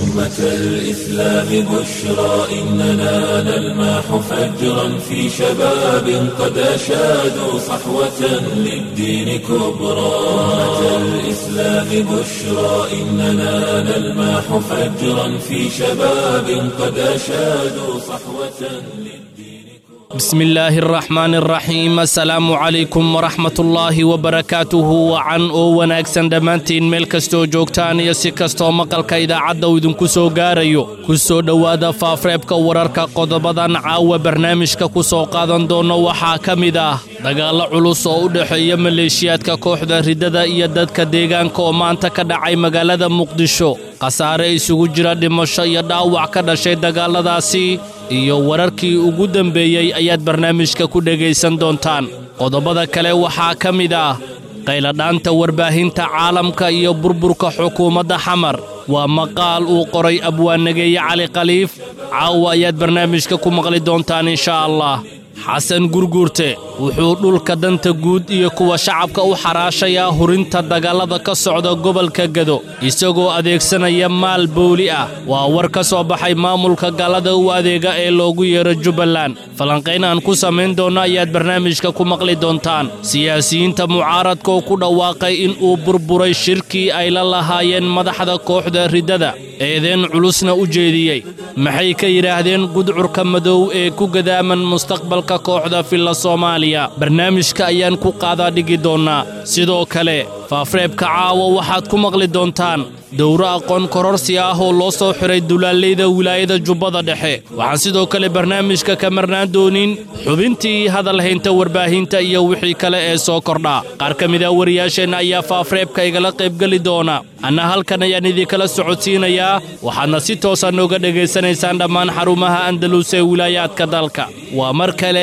أمة الإسلام بشرى إننا نلمح فجرا في شباب قد أشادوا صحوة للدين كبرى أمة الإسلام بشرى إننا نلمح فجرا في شباب قد أشادوا صحوة للدين بسم الله الرحمن الرحيم asalaamu calaykum waraxmat ullaahi wabarakaatuhu wacan oo wanaagsan dhammaantiin meel kastoo joogtaan iyo si kastoo maqalka idaacadda uu idinku soo gaarayo ku soo dhowaada faafreebka wararka qodobadan caawa barnaamijka ku soo qaadan doono waxaa ka mid ah dagaallo culus oo u dhexeeya maleeshiyaadka kooxda riddada iyo dadka deegaanka oo maanta ka dhacay magaalada muqdisho khasaare isugu jira dhimasho iyo dhaawac ka dhashay dagaalladaasi iyo wararkii ugu dembeeyey ayaad barnaamijka ku dhegaysan doontaan qodobada kale waxaa ka mid ah qayladhaanta warbaahinta caalamka iyo burburka xukuumadda xamar waa maqaal uu qoray abwaanageeye cali khaliif caawa ayaad barnaamijka ku maqli doontaan inshaa allah xasan gurguurte wuxuu dhulka danta guud iyo kuwa shacabka u xaraashayaa hurinta dagaallada ka socda gobolka gedo isagoo adeegsanaya maal bowli ah waa war ka soo baxay maamulka gallada u adeega ee loogu yeero jubbaland falanqayn aan ku samayn doonno ayaad barnaamijka ku maqli doontaan siyaasiyiinta mucaaradka oo ku dhawaaqay in uu burburay shirkii ay la lahaayeen madaxda kooxda riddada eedeen culusna u jeediyey maxay ka yidhaahdeen gudcurka madow ee ku gadaaman mustaqbalka kooxda filla soomaaliya barnaamijka ayaan ku qaadaa dhigi doonnaa sidoo kale faafreebka caawa waxaad ku maqli doontaan dowro aqoon kororsi ah oo loo soo xiray dulaallayda wilaayada jubbada dhexe waxaan sidoo kale barnaamijka ka marnaan doonin xubintii hadalhaynta warbaahinta iyo wixii kale ee soo kordhaa qaar ka mid a wariyaasheenna ayaa faafreebka igala qaybgeli doona anna halkan ayaan idinkala socodsiinayaa waxaadna si toosa nooga dhegaysanaysaan dhammaan xarumaha andalus ee wilaayaadka dalka waa mar kale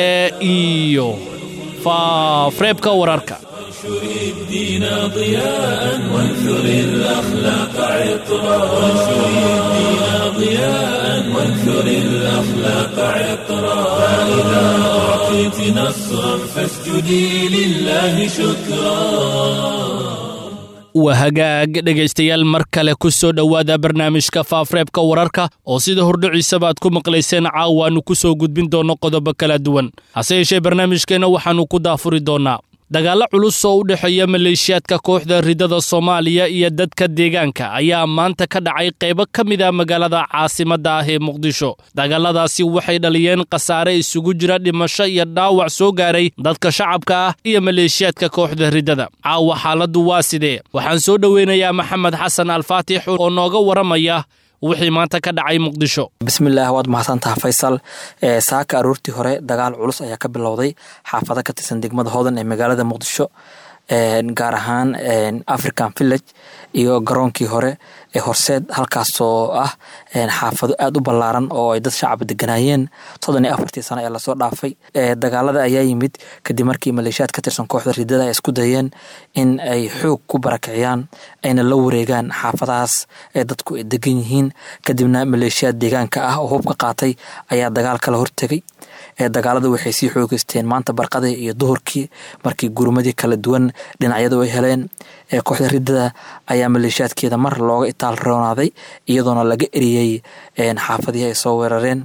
iyo faafreebka wararka وانشر الدين ضياء وانثر الأخلاق عطرا وانشر الدين ضياء وانثر الأخلاق عطرا فإذا أعطيت نصرا فاسجدي لله شكرا waa hagaag dhegaystayaal mar kale ku soo dhowaada barnaamijka faafreebka wararka oo sida hordhiciisaba aad ku maqlayseen caawaannu ku soo gudbin doonno qodobo kala duwan hase yeeshee barnaamijkeenna waxaannu ku daafuri doonnaa dagaallo culus oo u dhexeeya maleeshiyaadka kooxda riddada soomaaliya iyo dadka deegaanka ayaa maanta ka dhacay qaybo ka mid a magaalada caasimadda ah ee muqdisho dagaalladaasi waxay dhaliyeen khasaare isugu jira dhimasho iyo dhaawac soo gaaray dadka shacabka ah iyo maleeshiyaadka kooxda riddada caawa xaaladdu waa sidee waxaan soo dhoweynayaa maxamed xasan alfaatix oo nooga waramaya wixii maanta ka dhacay muqdisho bismillaah waad mahadsantaha faysal saaka aroortii hore dagaal culus ayaa ka bilowday xaafado ka tirsan degmada hodan ee magaalada muqdisho gaar ahaan african village iyo garoonkii hore ee horseed halkaasoo ah xaafado aada u ballaaran oo ay dad shacab deganaayeen soddon iyo afartii sano ee lasoo dhaafay dagaalada ayaa yimid kadib markii maleeshiyaad ka tirsan kooxda riddada ay isku dayeen in ay xoog ku barakiciyaan ayna la wareegaan xaafadahaas ee dadku ay degan yihiin kadibna maleeshiyaad deegaanka ah oo hubka qaatay ayaa dagaal kala hortegay dagaalada waxay sii xoogeysteen maanta barqadii iyo duhurkii markii gurmadii kala duwan dhinacyadu ay heleen kooxda riddada ayaa maleeshiyaadkeeda mar looga itaal roonaaday iyadoona laga eriyey xaafadihii ay soo weerareen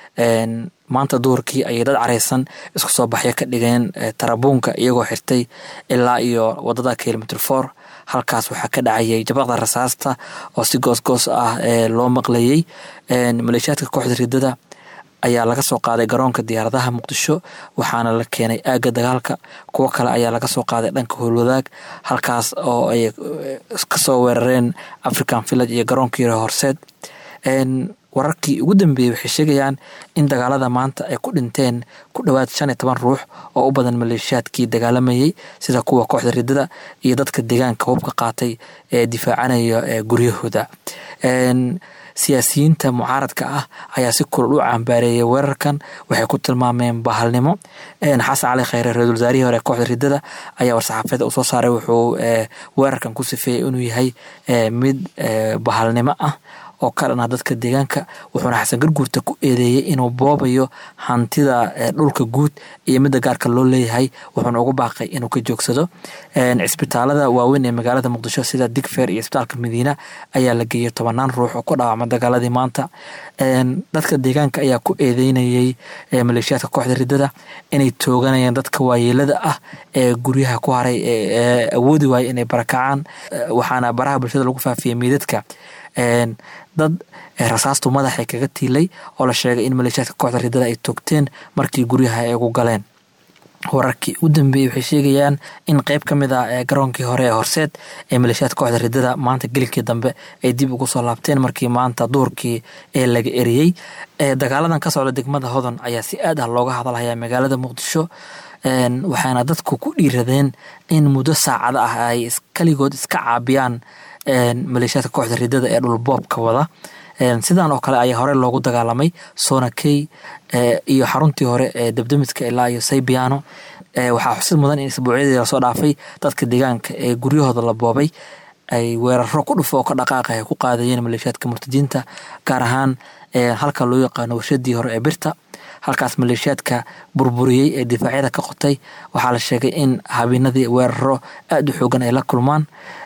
maanta duhurkii ayay dad careysan isku soo baxyo ka dhigeen tarabuunka iyagoo xirtay ilaa iyo wadada kilomitr for halkaas waxaa ka dhacayay jabaqda rasaasta oo si goosgoos ah loo maqlayey maleeshiyaadka kooxda riddada ayaa laga soo qaaday garoonka diyaaradaha muqdisho waxaana la keenay aagga dagaalka kuwo kale ayaa laga soo qaaday dhanka howlwadaag halkaas oo ay kasoo weerareen african village iyo garoonkii horseed wararkii ugu dambeeyey waxay sheegayaan in dagaalada maanta ay ku dhinteen ku dhowaad shan iyo toban ruux oo u badan maleeshiyaadkii dagaalamayey sida kuwa kooxda riddada iyo dadka deegaanka hubka qaatay ee difaacanaya guryahooda siyaasiyiinta mucaaradka ah ayaa si kulul u cambaareeyay weerarkan waxay ku tilmaameen bahalnimo xasan cali khayre ra-isul wasaarihii hore kooxda riddada ayaa war-saxaafeed uu soo saaray wuxuu weerarkan ku sifeeyey inuu yahay mid bahalnimo ah oo ka dhanaa dadka deegaanka wuxuuna xasan garguurta ku eedeeyey inuu boobayo hantida dhulka guud iyo midda gaarka loo leeyahay wuxuuna ugu baaqay inuu ka joogsado cisbitaalada waaweyn ee magaalada muqdisho sida digfeer iyo isbitaalka madiina ayaa la geeyey tobanaan ruux oo ku dhaawacma dagaaladii maanta dadka deegaanka ayaa ku eedeynayey maleeshiyaadka kooxda ridada inay tooganayaan dadka waayeelada ah ee guryaha ku haray ee awoodi waaya inay barakacaan waxaana baraha bulshada lagu faafiyey miidadka dad rasaastu madaxay kaga tiilay oo la sheegay in maleeshiyaadka kooxda ridada ay toogteen markii guryaha ay ugu galeen wararkii u dambeeyey waxay sheegayaan in qeyb ka mid ah garoonkii hore ee horseed ee maleeshiyaadka kooxda ridada maanta gelikii dambe ay dib ugu soo laabteen markii maanta duurkii ee laga eriyey dagaaladan ka socda degmada hodan ayaa si aad ah looga hadalhayaa magaalada muqdisho waxaana dadku ku dhiiradeen in muddo saacada ah ay kaligood iska caabiyaan maleeshiyaadka kooxda ridada ee dhulboobka wada sidan oo kale ayaa hore loogu dagaalamay sonakey iyo xaruntii hore ee debdemiska ilaa iyo saybiano waxaa xusid mudan in isbuucyadii lasoo dhaafay dadka deegaanka ee guryahooda la boobay ay weeraro ku dhufo oo ka dhaqaaqa ay ku qaadayeen maleeshiyaadka murtadiinta gaar ahaan halka loo yaqaano warshadii hore ee birta halkaas maleeshiyaadka burburiyey ee difaacyada ka qotay waxaa la sheegay in habeenadii weeraro aada u xoogan ay la kulmaan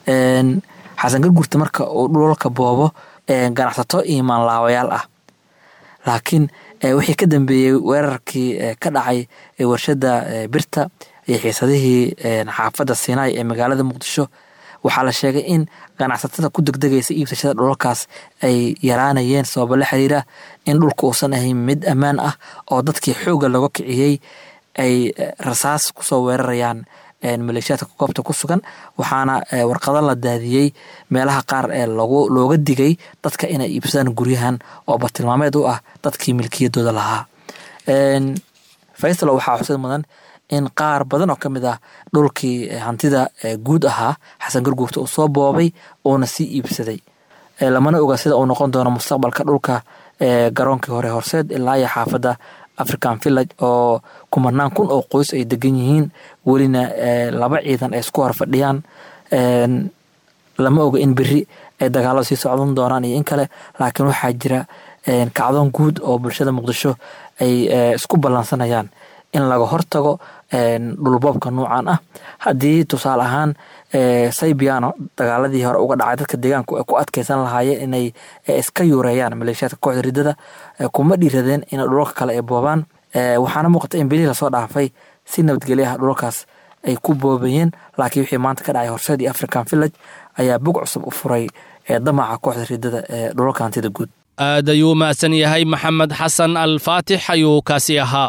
xasan gargurta marka uu dhulalka boobo ganacsato iyo maanlaawayaal ah laakiin wixii ka dambeeyey weerarkii ka dhacay warshada birta iyo xiisadihii xaafadda sinai ee magaalada muqdisho waxaa la sheegay in ganacsatada ku degdegaysa iibsashada dhulalkaas ay yaraanayeen sababo la xiriira in dhulka uusan ahayn mid ammaan ah oo dadkii xoogga laga kiciyey ay rasaas kusoo weerarayaan maleeshiyaadka goobta ku sugan waxaana warqado la daadiyey meelaha qaar ee looga digay dadka inay iibsadaan guryahan oo bartilmaameed u ah dadkii milkiyadooda lahaa faysalo waxaa xusid mudan in qaar badan oo ka mid ah dhulkii hantida guud ahaa xasan garguurta uu soo boobay uuna sii iibsaday lamana oga sida uu noqon doono mustaqbalka dhulka garoonkii hore horseed ilaa iyo xaafadda african village oo kumanaan kun oo qoys ay degan yihiin welina laba ciidan ay isku hor fadhiyaan lama oga in beri ay dagaalada sii socdan doonaan iyo in kale laakiin waxaa jira kacdoon guud oo bulshada muqdisho ay isku ballansanayaan in laga hortago dhulboobka nuucan ah haddii tusaale ahaan saybiano dagaaladii hore uga dhacay dadka deegaanku ay ku adkeysan lahaayeen inay iska yuureeyaan maleeshiyaadka kooxda ridada kuma dhiiradeen in dhulalka kale ay boobaan waxaana muuqata in bilihii lasoo dhaafay si nabadgelyaha dhulalkaas ay ku boobayeen laakiin wixii maanta ka dhacay horseed iyo african village ayaa bog cusub u furay damaca kooxda ridada ee dhulalka hantida guud aad ayuu mahadsan yahay maxamed xasan alfaatix ayuu kaasi ahaa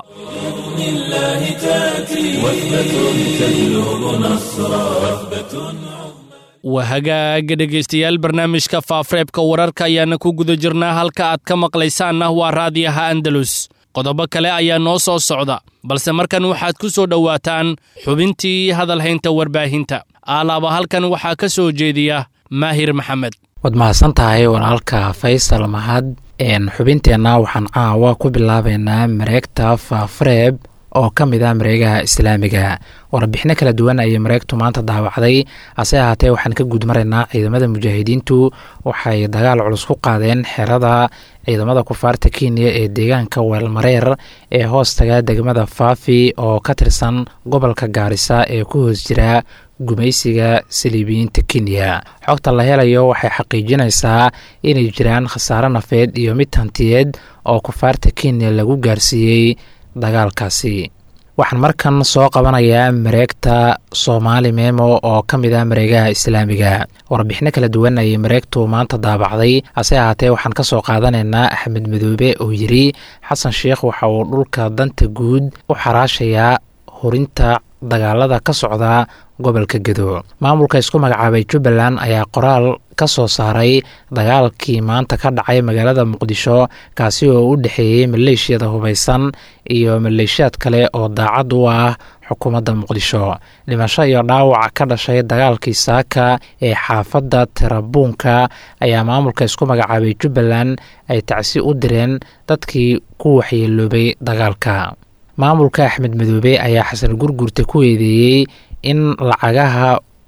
waa hagaaga dhegaystayaal barnaamijka faafareebka wararka ayaana ku guda jirnaa halka aad ka maqlaysaanna waa raadiyaha andalus qodobo kale ayaa noo soo socda balse markan waxaad ku soo dhowaataan xubintii hadalhaynta warbaahinta aalaaba halkan waxaa ka soo jeediya maahir maxamed waad mahadsan tahay walaalka faysal mahad xubinteenna waxaan caawa ku bilaabeynaa mareegta faafareeb oo ka mid ah mareegaha islaamiga warbixino kala duwan ayay mareegtu maanta daawacday hase ahaatee waxaan ka guud maraynaa ciidamada mujaahidiintu waxay dagaal culus ku qaadeen xerada ciidamada kufaarta kenya ee deegaanka weelmareer ee hoostaga degmada faafi oo ka tirsan gobolka gaarisa ee ku hoos jira gumaysiga saliibiyiinta kenya xogta la helayo waxay xaqiijinaysaa inay jiraan khasaare nafeed iyo mid hantiyeed oo kufaarta kenya lagu gaarsiiyey dagaalkaasi waxaan markan soo qabanayaa mareegta soomaali memo oo ka mid ah mareegaha islaamiga warbixino kala duwan ayay mareegtu maanta daabacday hase ahaatee waxaan ka soo qaadanaynaa axmed madoobe oo yiri xasan sheikh waxa uu dhulka danta guud u xaraashayaa hurinta dagaalada ka socda gobolka gedo maamulka isku magacaabay jubbaland ayaa qoraal ka soo saaray dagaalkii maanta ka dhacay magaalada muqdisho kaasi oo u dhexeeyey maleeshiyada hubaysan iyo maleeshiyaad kale oo daacad u ah xukuumadda muqdisho dhimasho iyo dhaawac ka dhashay dagaalkii saaka ee xaafadda tirabuunka ayaa maamulka isku magacaabay jubbaland ay tacsi u direen dadkii ku waxyeeloobay dagaalka maamulka axmed madoobe ayaa xasan gurgurta ku eedeeyey in lacagaha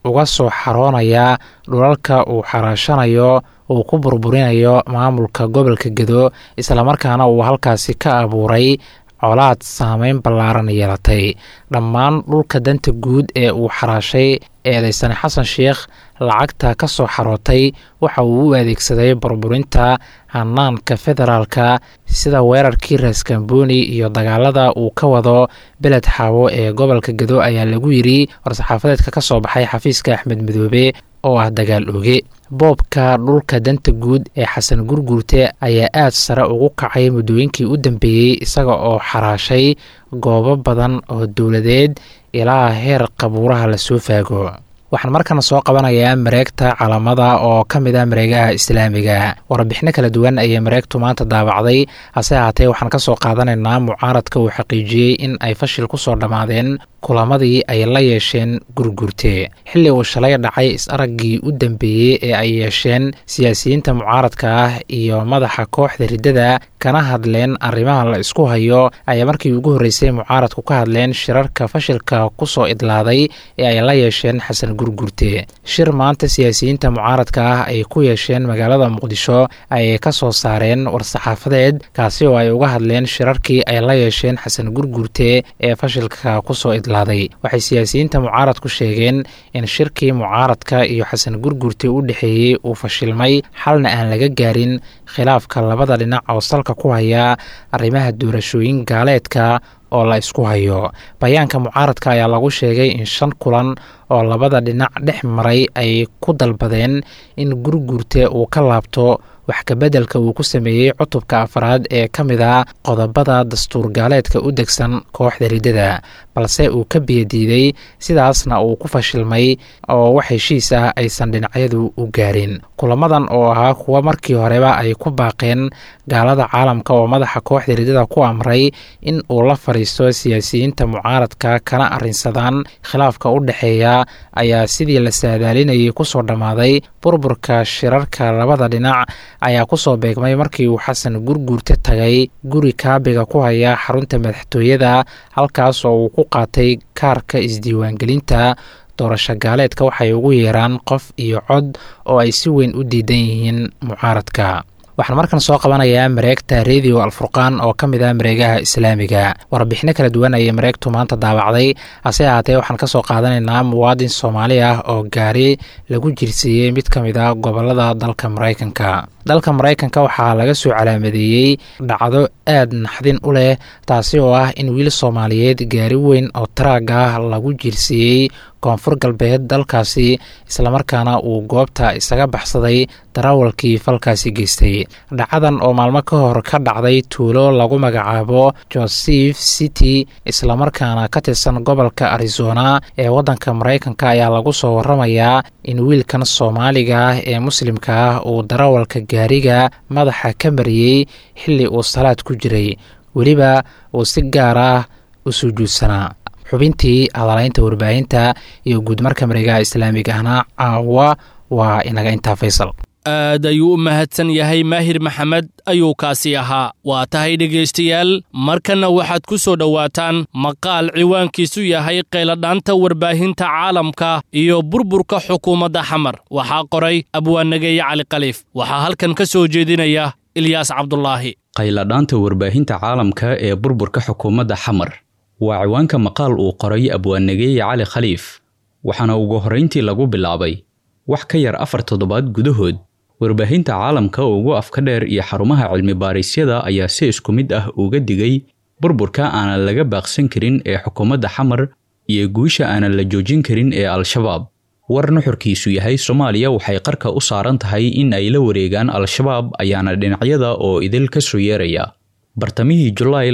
uga soo xaroonaya dhulalka uu xaraashanayo uu ku burburinayo maamulka gobolka gedo islamarkaana uu halkaasi ka abuuray colaad saameyn ballaaran yeelatay dhammaan dhulka danta guud ee uu xaraashay eedaysane xasan sheikh lacagta ka soo xarootay waxa uu u adeegsaday burburinta hanaanka federaalka sida weerarkii raaskambooni iyo dagaalada uu ka wado beled xaawo ee gobolka gedo ayaa lagu yidri war-saxaafadeedka ka soo baxay xafiiska axmed midoobe oo ah dagaal oge boobka dhulka danta guud ee xasan gurguurte ayaa aad sare ugu kacay muddooyinkii u dambeeyey isaga oo xaraashay goobo badan oo dowladeed ilaa heer qabuuraha lasoo faago waxaan markana soo qabanayaa mareegta calamada oo ka mid ah mareegaha islaamiga warbixino kala duwan ayay mareegtu maanta daabacday hase ahaatee waxaan ka soo qaadanaynaa mucaaradka uu xaqiijiyey in ay fashil ku soo dhammaadeen kulamadii ay la yeesheen gurgurte xilli uu shalay dhacay is-araggii u dambeeyey ee ay yeesheen siyaasiyiinta mucaaradka ah iyo madaxa kooxda riddada kana hadleen arrimaha la isku hayo ayaa markii ugu horreysay mucaaradku ka hadleen shirarka fashilka ku soo idlaaday ee ay la yeesheen xasan gurgurte shir maanta siyaasiyiinta mucaaradka ah ay ku yeesheen magaalada muqdisho ayay ka soo saareen war-saxaafadeed kaasi oo ay uga hadleen shirarkii ay la yeesheen xasan gurgurte ee fashilka kusoo idlaaday waxay siyaasiyiinta mucaaradku sheegeen in shirkii mucaaradka iyo xasan gurgurte u dhexeeyey uu fashilmay xalna aan laga gaarin khilaafka labada dhinac oo salka ku haya arrimaha doorashooyin gaaleedka oo la isku hayo bayaanka mucaaradka ayaa lagu sheegay in shan kulan oo labada dhinac dhex maray ay ku dalbadeen in gurgurte uu ka laabto wax kabeddelka uu ku sameeyey cutubka afraad ee ka mid a qodobada dastuur gaaleedka u degsan kooxda riddada balse uu ka biyadiiday sidaasna uu ku fashilmay oo wax heshiis ah aysan dhinacyadu u gaarin kulamadan oo ahaa kuwa markii horeba ay ku baaqeen gaalada caalamka oo madaxa kooxda riddada ku amray in uu la fadhiisto siyaasiyiinta mucaaradka kana arrinsadaan khilaafka u dhexeeya ayaa sidii la saadaalinayay kusoo dhammaaday burburka shirarka labada dhinac ayaa kusoo beegmay markii uu xasan gurguurte tagay guri kaabiga ku haya xarunta madaxtooyada halkaas oo uu ku qaatay kaarka isdiiwaangelinta doorasho gaaleedka waxay ugu yeeraan qof iyo cod oo ay si weyn u diidan yihiin mucaaradka waxaan markan soo qabanayaa mareegta redio alfurqaan oo ka mid ah mareegaha islaamiga warbixino kala duwan ayay mareegtu maanta daabacday hase ahaatee waxaan ka soo qaadanaynaa muwaadin soomaali ah oo gaari lagu jirsiiyey mid ka mid ah gobolada dalka maraykanka dalka maraykanka waxaa laga soo calaamadeeyey dhacdo aad naxdin u leh taasi oo ah in wiil soomaaliyeed gaari weyn oo taraag ah lagu jirsiiyey koonfur galbeed dalkaasi islamarkaana uu goobta isaga baxsaday darawalkii falkaasi geystay dhacadan oo maalmo ka hor ka dhacday tuulo lagu magacaabo joseph city islamarkaana ka tirsan gobolka arizona ee waddanka maraykanka ayaa lagu soo waramayaa in wiilkan soomaaliga ah ee muslimka ah uu darawalka gaariga madaxa ka mariyey xilli uu salaad ku jiray weliba uu si gaar ah u sujuudsanaa xubintii hadalaynta warbaahinta iyo guudmarka mareegaha islaamiga ahna caawa waa inaga intaa faysal aad ayuu u mahadsan yahay maahir maxamed ayuu kaasi ahaa waa tahay dhegaystayaal markanna waxaad ku soo dhowaataan maqaal ciwaankiisu yahay qayladhaanta warbaahinta caalamka iyo burburka xukuumadda xamar waxaa qoray abwaanageeye cali khaliif waxaa halkan ka soo jeedinaya ilyaas cabdulaahi qayladhaanta warbaahinta caalamka ee burburka xukuumadda xamar waa ciwaanka maqaal uu qoray abwaanageeye cali khaliif waxaana ugu horrayntii lagu bilaabay wax ka yar afar toddobaad gudahood warbaahinta caalamka ugu afka dheer iyo xarumaha cilmi baarisyada ayaa si isku mid ah uga digay burburka aanan laga baaqsan karin ee xukuumadda xamar iyo guusha aanan la joojin karin ee al-shabaab war nuxurkiisu yahay soomaaliya waxay qarka u saaran tahay in ay la wareegaan al-shabaab ayaana dhinacyada oo idil ka soo yeeraya bartamihii julaay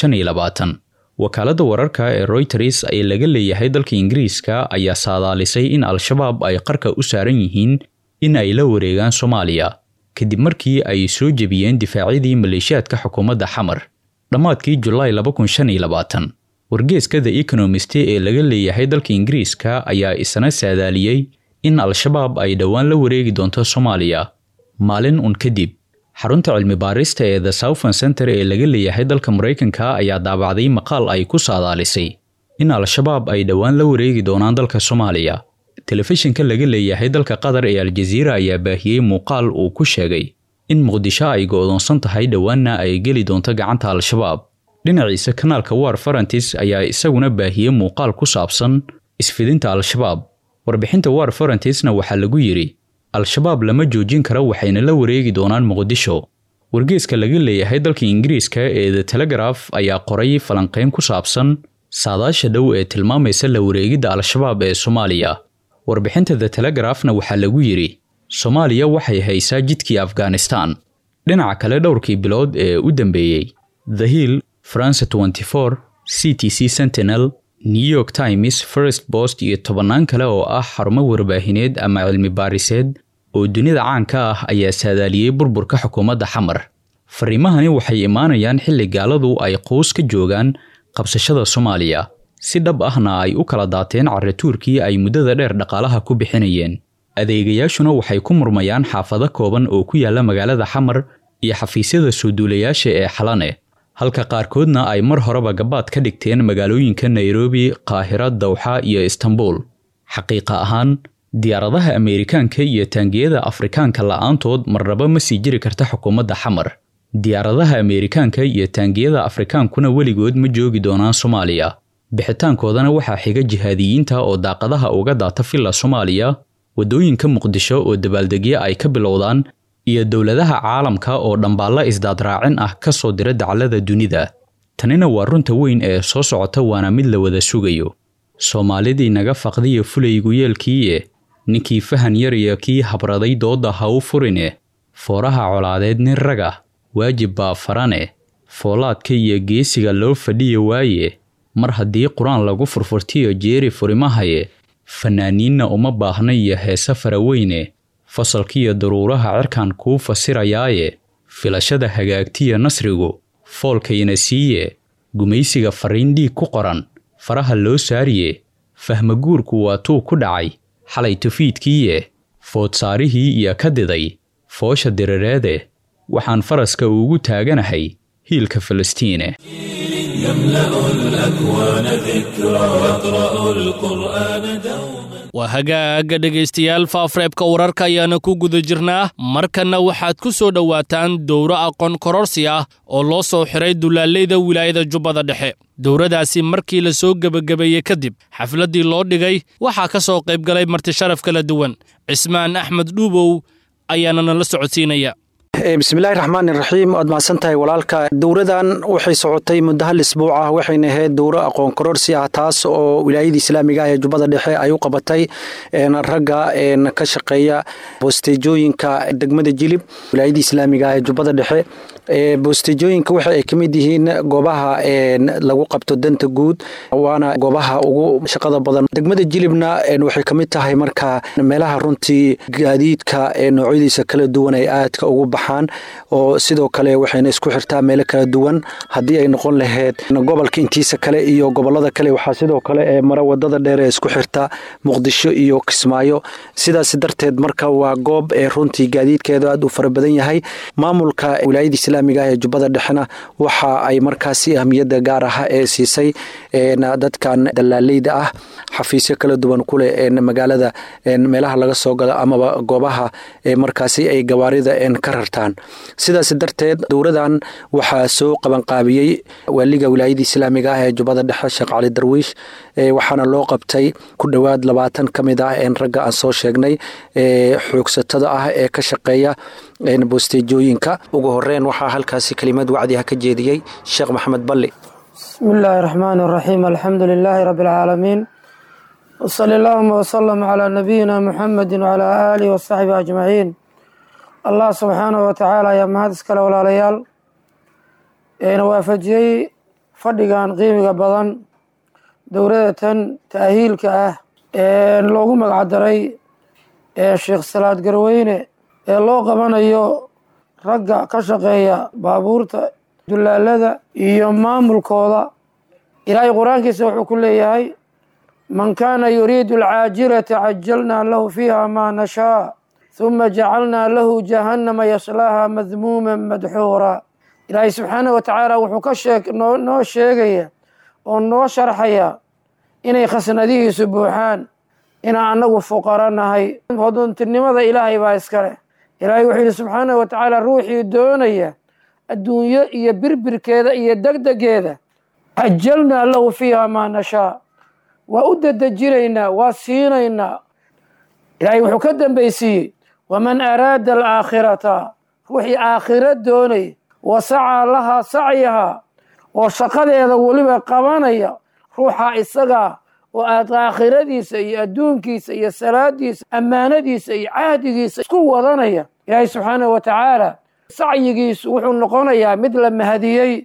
wakaaladda wararka ee royters ee laga leeyahay dalka ingiriiska ayaa saadaalisay in al-shabaab ay qarka u saaran yihiin in ay la wareegaan soomaaliya kadib markii ay soo jebiyeen difaacyadii maleeshiyaadka xukuumadda xamar dhammaadkii julaay wargeeska the economist ee laga leeyahay dalka ingiriiska ayaa isna saadaaliyey in al-shabaab ay dhowaan la wareegi doonto soomaaliya maalin un kadib xarunta cilmi baarista ee the southern center ee laga leeyahay dalka maraykanka ayaa daabacday maqaal ay ku saadaalisay in al-shabaab ay dhowaan la wareegi doonaan dalka soomaaliya telefishinka laga leeyahay dalka qatar ee aljaziira ayaa baahiyey muuqaal uu ku sheegay in muqdisho ay go'doonsan tahay dhowaanna ay geli doonto gacanta al-shabaab dhinaciisa kanaalka war farantis ayaa isaguna baahiyey muuqaal ku saabsan isfidinta al-shabaab warbixinta war farantisna waxaa lagu yidhi al-shabaab lama joojin karo waxayna la wareegi doonaan muqdisho wargeeska laga leeyahay dalka ingiriiska ee the telegraf ayaa qoray falanqayn ku saabsan saadaasha dhow ee tilmaamaysa la wareegidda al-shabaab ee soomaaliya warbixinta the telegrafna waxaa lagu yidhi soomaaliya waxay haysaa jidkii afghanistan dhinaca kale dhowrkii bilood ee u dambeeyey the hill france 24 c t c sentinel new york times first post iyo tobannaan kale oo ah xarumo warbaahineed ama cilmi baariseed oo dunida caanka ah ayaa saadaaliyey burburka xukuumadda xamar fariimahani waxay imaanayaan xilli gaaladu ay quus ka joogaan qabsashada soomaaliya si dhab ahna ay u kala daateen carratuurkii ay muddada dheer dhaqaalaha ku bixinayeen adeegayaashuna waxay ku murmayaan xaafado kooban oo ku yaalla magaalada xamar iyo xafiisyada soo duulayaasha ee xalane halka qaarkoodna ay mar horeba gabaad ka dhigteen magaalooyinka nairobi qaahira dawxa iyo istanbul xaqiiqa ahaan diyaaradaha ameerikaanka iyo taangiyada afrikaanka la'aantood marnaba ma sii jiri karta xukuumadda xamar diyaaradaha ameerikaanka iyo taangiyada afrikaankuna weligood ma joogi doonaan soomaaliya bixitaankoodana waxaa xiga jihaadiyiinta oo daaqadaha uga daata villa soomaaliya waddooyinka muqdisho oo dabaaldegyo ay ka bilowdaan iyo dowladaha caalamka oo dhambaalla isdaadraacin ah ka soo dira daclada dunida tanina waa runta weyn ee soo socota waana mid la wada sugayo soomaalidii naga faqdiya fulaygu yeelkiiye ninkii fahan yariya kii habraday doodda ha u furine fooraha colaadeed nin raga waajib baa farane foolaadka iyo geesiga loo fadhiya waaye mar haddii qur-aan lagu furfurtiyo jeeri furimahaye fanaaniinna uma baahna iyo heese faraweyne fasalkiiyo daruuraha cirkan kuu fasirayaaye filashada hagaagtiya nasrigu foolkayna siiye gumaysiga fariin dhiig ku qoran faraha loo saariye fahmaguurku waa tuu ku dhacay xalay tufiidkiiye foodsaarihii iyo ka diday foosha dirireede waxaan faraska ugu taaganahay hiilka falastiine يملأ الأكوان ذكرى يقرأ القرآن دوما waa hagaaga dhegaystayaal faafreebka wararka ayaana ku guda jirnaa markanna waxaad ku soo dhowaataan dowro aqoon kororsi ah oo loo soo xiray dulaaleyda wilaayada jubbada dhexe dowradaasi markii la soo gebagabeeyey kadib xafladdii loo dhigay waxaa ka soo qayb galay martisharaf kala duwan cismaan axmed dhuubow ayaana nala socodsiinaya bismillahi raxmaan iraxiim waad mahadsan tahay walaalka dowradan waxay socotay muddo hal isbuuc ah waxayna ahayd dowro aqoon kororsi ah taas oo wilaayada islaamiga ah ee jubbada dhexe ay u qabatay ragga ka shaqeeya boostejooyinka degmada jilib wilaayada islaamiga ah ee jubbada dhexe boostejooyinka waxa ay ka mid yihiin goobaha lagu qabto danta guud waana goobaha ugu shaqada badan degmada jilibna waxay ka mid tahay marka meelaha runtii gaadiidka noocyadiisa kala duwan ay aadka ugu baxaan oo sidoo kale waxayna isku xirtaa meelo kala duwan haddii ay noqon lahayd gobolka intiisa kale iyo gobolada kale waxaa sidoo kale ee mara wadada dheer ee isku xirta muqdisho iyo kismaayo sidaas darteed marka waa goob ee runtii gaadiidkeedu aad u fara badan yahay maamulka wilaayada islaamiga ah ee jubbada dhexena waxa ay markaasi ahmiyadda gaar ah ee siisay dadkan dalaaleyda ah xafiisyo kala duwan kuleh magaalada meelaha laga soo galo amaba goobaha markaasi ay gawaarida ka rartaan sidaas darteed dowradan waxaa soo qabanqaabiyey waaliga wilaayada islaamiga ah ee jubbada dhexe sheekh cali darwiish waxaana loo qabtay ku dhowaad labaatan ka mid ah ragga aan soo sheegnay xoogsatada ah ee ka shaqeeya boostejooyinka ugu horeyn waxaa halkaasi kelimad wacdiha ka jeediyey sheekh maxamed balli بسم الله الرحمن الرحيم الحمد لله رب العالمين وصلى اللهم وسلم على نبينا محمد وعلى آله وصحبه أجمعين الله سبحانه وتعالى يا mahad iskale walaalayaal eena waafajiyey fadhigan qiimiga badan dowladatan taahiilka ah ee loogu magacdaray ee sheekh salaad garweyne ee loo qabanayo ragga ka shaqeeya baabuurta dulaalada iyo maamulkooda ilaahay qur-aankiisa wuxuu ku leeyahay man kaana yuriidu alcaajilata cajalnaa lahu fiiha maa nashaa huma jacalnaa lahu jahannama yaslaaha madmuuma madxuura ilaahay subxaanah wa tacaala wuxuu ka sheeg noo noo sheegaya oo noo sharxaya inay khasnadihiisu buuxaan inaan annagu fuqaro nahay hoduntinimada ilaahay baa iskale ilaahay wuxuu yidhi subxaanahu wa tacaala ruuxii doonaya adduunyo iyo birbirkeeda iyo degdegeeda cajalnaa lahu fiiha maa nashaa waa u dedejinaynaa waa siinaynaa ilaahay wuxuu ka dambaysiiyey waman araada alaakhirata ruuxii aakhiro doonaya wa sacaa lahaa sacyahaa oo shaqadeeda weliba qabanaya ruuxa isagaa oo aad aakhiradiisa iyo adduunkiisa iyo salaadiisa ammaanadiisa iyo cahdigiisa isku wadanaya ilaahay subxaanahu wa tacaala sacyigiisu wuxuu noqonayaa mid la mahadiyey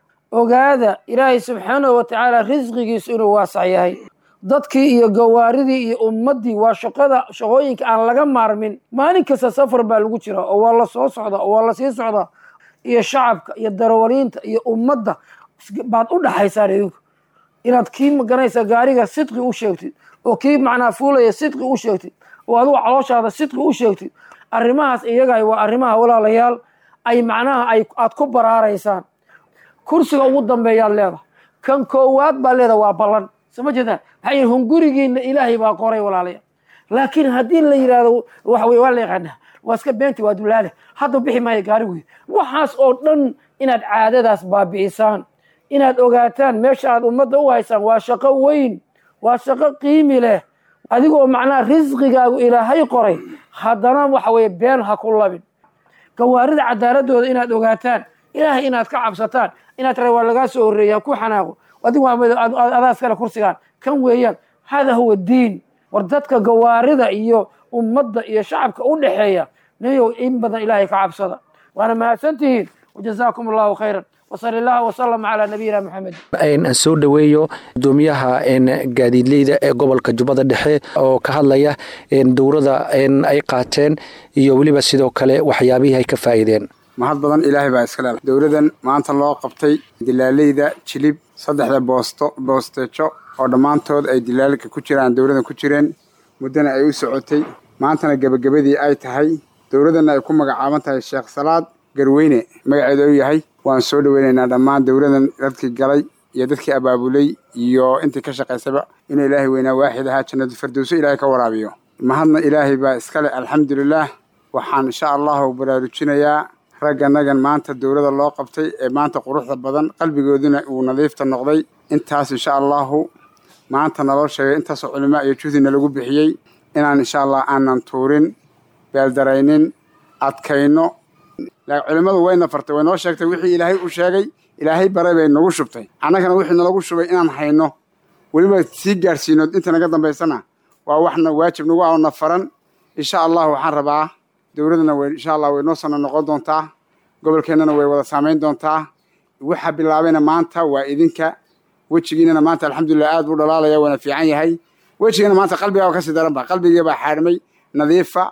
ogaada ilaahay subxaanahu wa tacaala risqigiisu inuu waasac yahay dadkii iyo gawaaridii iyo ummaddii waa shaqada shaqooyinka aan laga maarmin maalin kasta safar baa lagu jira oo waa la soo socda oo waa la sii socdaa iyo shacabka iyo darawaliinta iyo ummadda baad u dhaxaysaan idinku inaad kii maganaysa gaariga sidqi u sheegtid oo kii macnaa fuulaya sidqi u sheegtid oo adigu calooshaada sidqi u sheegtid arrimahaas iyaga waa arrimaha walaalayaal ay macnaha ay aad ku baraaraysaan kursiga ugu dambeeyaad leedahay kan koowaad baa leedahay waa ballan soma jeedaan maxaa yidhi hungurigiina ilaahay baa qoray walaalayaal laakiin haddii la yidhahdo waxa weye waa la yaqaanaa waa iska beenti waa dulaale hadda bixi maayo gaari wey waxaas oo dhan inaad caadadaas baabi'isaan inaad ogaataan meesha aad ummadda u haysaan waa shaqo weyn waa shaqo qiimi leh adigoo macnaha risqigaagu ilaahay qoray haddana waxa weye been ha ku labin gawaarida cadaaladooda inaad ogaataan ilaahay inaad ka cabsataan inaad tara waa lagaa soo horreeya ku xanaaqo adigu adaas kale kursigaan kan weeyaan hada huwa diin war dadka gawaarida iyo ummadda iyo shacabka u dhexeeya nayow in badan ilaahay ka cabsada waana mahadsantihiin wajazaakum allahu khayran wsal allah wsalam calaa nabiyina maxamed aan soo dhoweeyo gudoomiyaha gaadiidleyda ee gobolka jubbada dhexe oo ka hadlaya dowrada ay qaateen iyo weliba sidoo kale waxyaabihii ay ka faa'iideen mahad badan ilaahay baa iska leh dowladan maanta loo qabtay dilaaleyda jilib saddexda boosto boosteejo oo dhammaantood ay dilaalka ku jiraan dowladan ku jireen muddana ay u socotay maantana gebagabadii ay tahay dowladanna ay ku magacaaban tahay sheekh salaad garweyne magaceedu u yahay waan soo dhoweynaynaa dhammaan dowladan dadkii galay iyo dadkii abaabulay iyo intii ka shaqaysaba inuu ilaahay weynaa waaxid ahaa jannadu firdowso ilaahay ka waraabiyo mahadna ilaahay baa iskale alxamdulilaah waxaan insha allahu baraarujinayaa ragganagan maanta dowlada loo qabtay ee maanta quruxda badan qalbigooduna uu nadiifta noqday intaas insha allahu maanta naloo sheegay intaasoo culimaa iyo juhdina lagu bixiyey inaan insha allah aanan tuurin beeldaraynin adkayno culimmadu wayna fartay way noo sheegtay wixii ilaahay u sheegay ilaahay baray bay nagu shubtay annagana wixii nalagu shubay inaan hayno weliba sii gaadhsiino inta naga dambaysana waa waxna waajib nagu aona faran insha allah waxaan rabaa dowladana w insha allah way noo sana noqon doontaa gobolkeennana way wada saamayn doontaa waxa bilaabayna maanta waa idinka wejigiinana maanta alxamdulilah aad buu dhalaalaya waana fiican yahay wejigana maanta qalbigaa kasii daranba qalbigiibaa xaadhmay nadiifa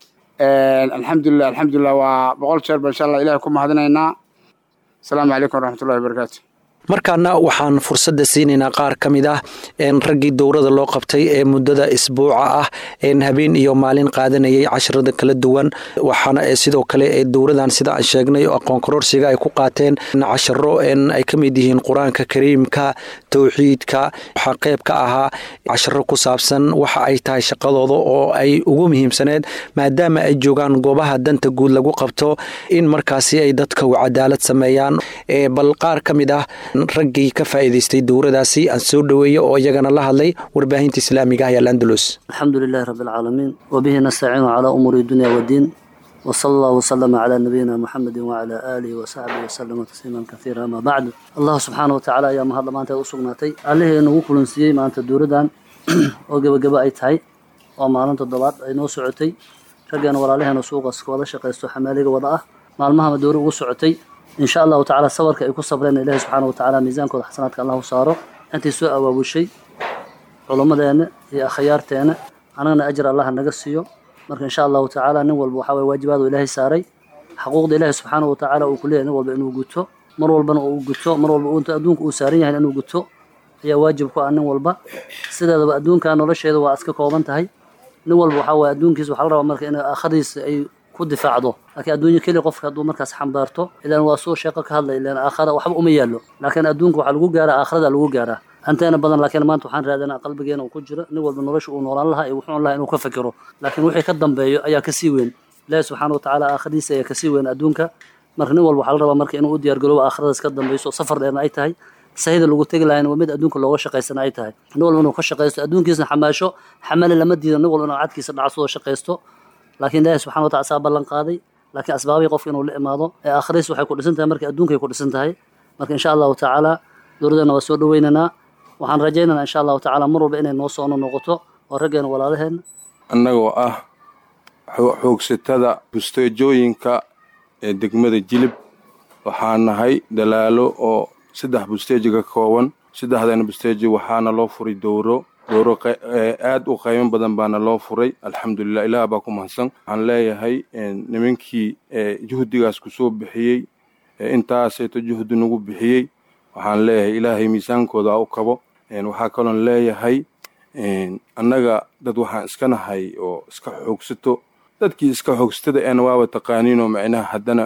alxamdulilah alxamdulilah waa boqol jeer ba insha allah ilahay ku mahadinaynaa asalaamu calaykum waraxmatullahi wabarakaatu markaana waxaan fursadda siinaynaa qaar ka mid ah raggii dowrada loo qabtay ee muddada isbuuca ah habeen iyo maalin qaadanayay casharada kala duwan waxaana sidoo kale dowradan sida aan sheegnay aqoon kororsiga ay ku qaateen casharo ay ka mid yihiin qur-aanka kariimka towxiidka waxaa qeyb ka ahaa casharo ku saabsan waxa ay tahay shaqadooda oo ay ugu muhiimsaneed maadaama ay joogaan goobaha danta guud lagu qabto in markaasi ay dadka u cadaalad sameeyaan bal qaar ka mid ah raggii ka faa'iidaystay dowradaasi aan soo dhoweeya oo iyagana la hadlay warbaahinta islaamiga ah ee alandalus alxamdu lilahi rabbi alcaalamiin wabihi nastaciinu calaa umuuri dunya waddiin wsala allahu wasalama calaa nabiyina muxamedi wacalaa aalihi wasaxbihi wasalama tasliiman kaiira amaa bacdu allahu subxaana watacaala ayaa mahad lamaanteed u sugnaatay allihii nagu kulansiiyey maanta dowladdan oo gebagabo ay tahay oo maalin toddobaad ay noo socotay raggeena walaalaheena suuqas wada shaqaysto xamaaliga wada ah maalmahama dowra ugu socotay in sha allahu tacala sabarka ay ku sabreen ilahi subxaana watacaala miisaankooda xasanaadka allah u saaro intii soo awaabushay culummadeena iyo akhyaarteena anagana ajir allah naga siiyo marka insha allahu tacaala nin walba waxaa waye waajibaadu ilaahay saaray xaquuqda ilaahi subxaana watacaala uu ku leeyahy nin walba inuu guto mar walbana uu guto mar walba adduunka uu saaran yahay inuu guto ayaa waajib ku ah nin walba sideedaba adduunka nolosheeda waa iska kooban tahay nin walba waxaa waye adduunkiisa waxaa la rabaa marka in aakhadiisa ay ku difaacdo laakiin adduunyo keli qofka hadduu markaas xambaarto ilaan waa suu sheeqo ka hadlay ilaan aakhara waxba uma yaallo laakiin adduunka waxaa lagu gaaraa aakhirada lagu gaaraa hanteena badan laakiin maanta waxaan raadinaa qalbigeena uu ku jiro nin walba nolosha uu noolaan lahaa iyo wuxuu lahaa inuu ka fikiro laakiin wixii ka dambeeyo ayaa kasii weyn ilaahi subxaana watacaala aakhiradiisa ayaa kasii weyn adduunka marka nin walba waxaa la rabaa marka inuu u diyaargaroobo aakhiradaas ka dambeyso safar dheerna ay tahay sahida lagu tegi lahayn waa mid adduunka looga shaqaysana ay tahay nin walba inuu ka shaqaysto adduunkiisna xamaasho xamale lama diido nin walba inuu cadkiisa dhacsudoo shaqaysto laakiin ilaahi subxana watacala saa ballan qaaday laakiin asbaabihii qofka inuu la imaado ee aakhiradiis waxay ku dhisan tahay marka adduunkay ku dhisan tahay marka insha allahu tacaala dowladdana waa soo dhaweynaynaa waxaan rajaynaynaa insha allahu tacaala mar walba inay noo soono noqoto oo raggeena walaalaheenna annagoo ah xoogsatada busteejooyinka ee degmada jilib waxaa nahay dalaalo oo saddex busteeji ka kooban saddexdana busteeji waxaana loo furay dowro dowro aad u qaymo badan baana loo furay alxamdulilah ilaah baa ku mahadsan waxaan leeyahay nimankii juhdigaas kusoo bixiyey intaaseeto juhdi nagu bixiyey waxaan leeyahay ilaahay miisaankooda ha u kabo waxaa kaloon leeyahay annaga dad waxaan iska nahay oo iska xoogsato dadkii iska xoogsatada eena waaba taqaaniinoo macnaha haddana